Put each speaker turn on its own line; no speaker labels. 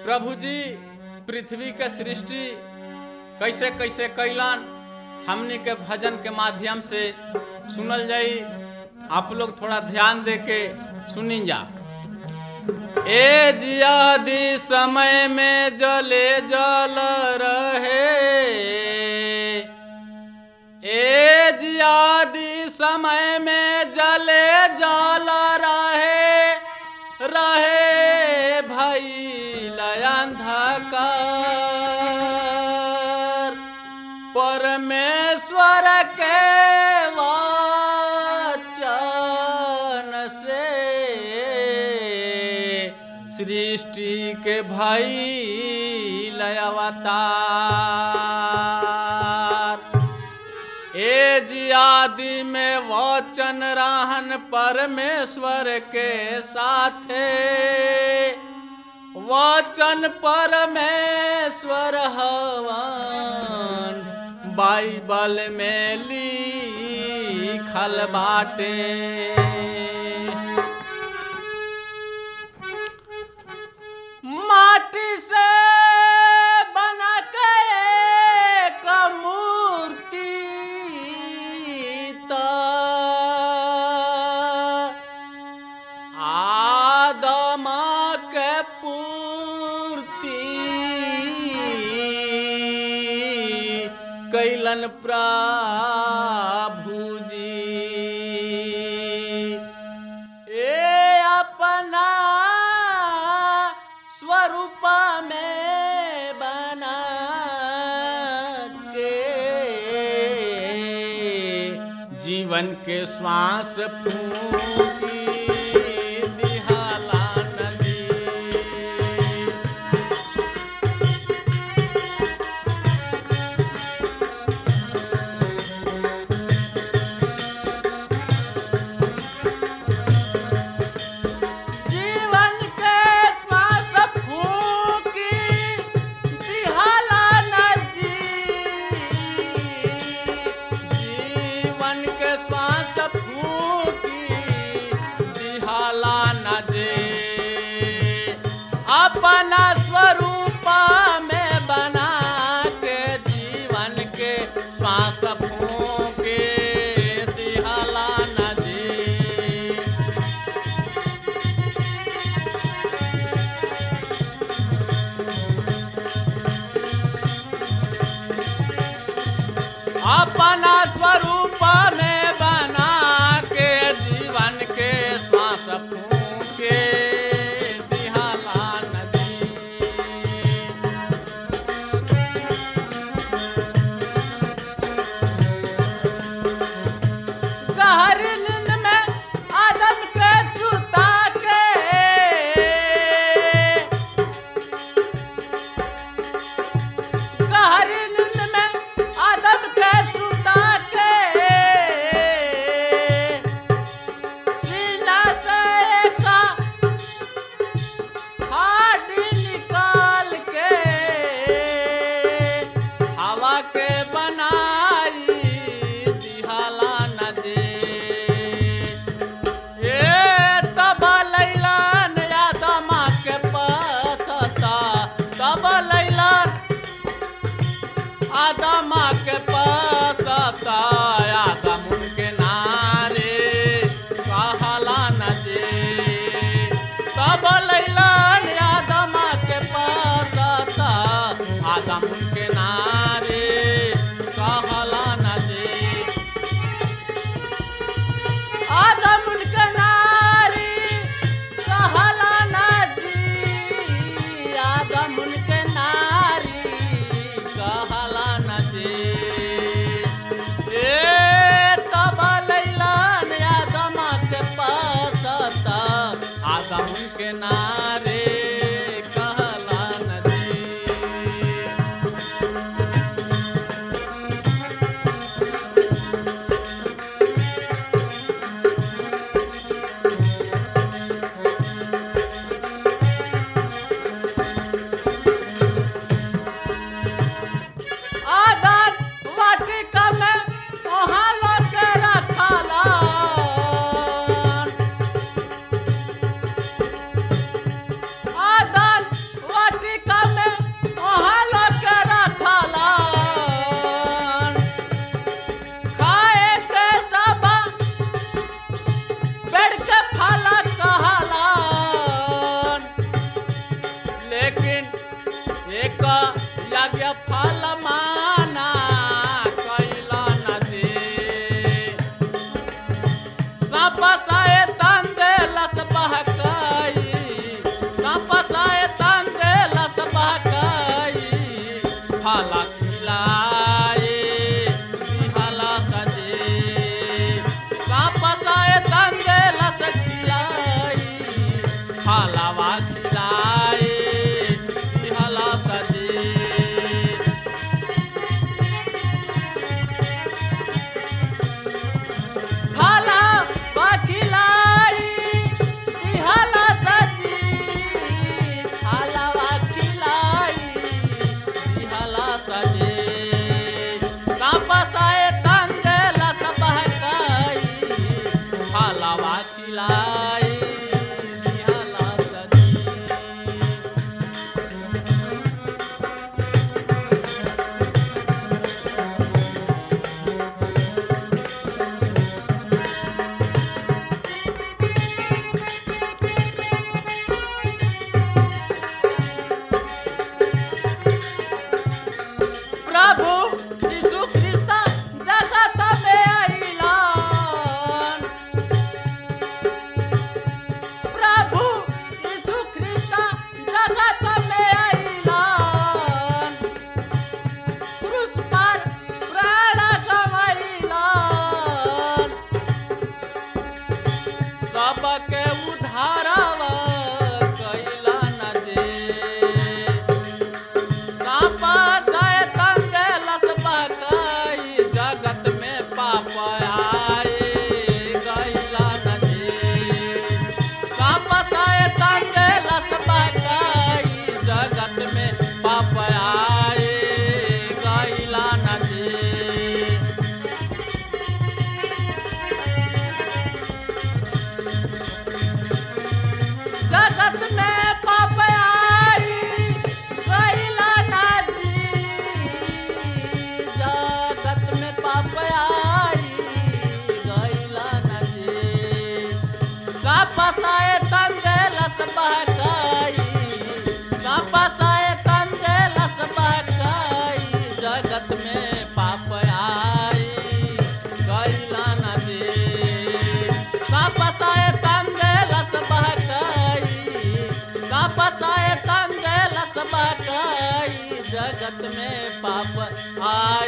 प्रभु जी पृथ्वी के सृष्टि कैसे कैसे कैलन हमनी के भजन के माध्यम से सुनल जाई आप लोग थोड़ा ध्यान दे के सुनी जा ए जियादी समय में जले जल रहे ए जियादी समय में जले जल रहे रहे भई अंधकार परमेश्वर के वचन से सृष्टि के भई अवतार ए जियादि में वचन रहन परमेश्वर के साथे वचन परमेश्वर हवन बाइबल में लिखल बाटे माटी से बना के एक मूर्ति त आदम के पूर्ति कैलन प्रभु जी ए अपना स्वरूप में बना के जीवन के श्वास फूकी दिहाला नदी जीवन के श्वास फूकी दिहाला नदी जीवन के श्वास फूकी दिहाला नदी अपना स्वरूप में बना के जीवन के श्वास फूके दिहाला नदी अपना स्वरूप में बना के जीवन के श्वास फूके दिहाला नदी गहरी नींद में आदम के सुता के गहरी नींद में आदम के सुता के सीना से का हाडी निकाल के हवा के बनाई दिहाला न दे ए तब लैलन आदम के पसता तब लैलन आदम के पसता आदम उनके नारे कहला न दे तब लैलन आदम के पसता आदम उनके नारे कहला न दे आदम उनके नारी कहला ना जी आदम उनके नारी कहला ना जी ए तब लैलन आदम के पसता आदम उनके नारे कहला ना जी आदर वाटिका में वहाँ लोग के रखला फलवा खिलाए दिहला सजी हाला वकिलाई दिहाला सजी हाला वकिलाई दिहाला सजी कापसाए तंदेला सबहकाई हाला वकिलाई दिहाला सजी प्रभु यीशु ख्रिस्त जगत में अइलन प्रभु यीशु ख्रिस्त जगत में अइलन क्रूस पर प्राण गवैलन सबके उद्धारवा कैलन जे सापा शैतान देलस बहकाई जगत में पाप आए गैला नदी सापा शैतान देलस बहकाई जगत में पाप आए गैला नदी जगत में पाप आई गैला नाजी जगत में पाप आई गैला नाजी सापसाए तंदेलस बहकाई सापसाए तंदेलस बहकाई जगत में पाप आई गैला नाजी सापसाए तंदेलस बहकाई सापसाए तंदेलस बहकाई जगत में पाप आई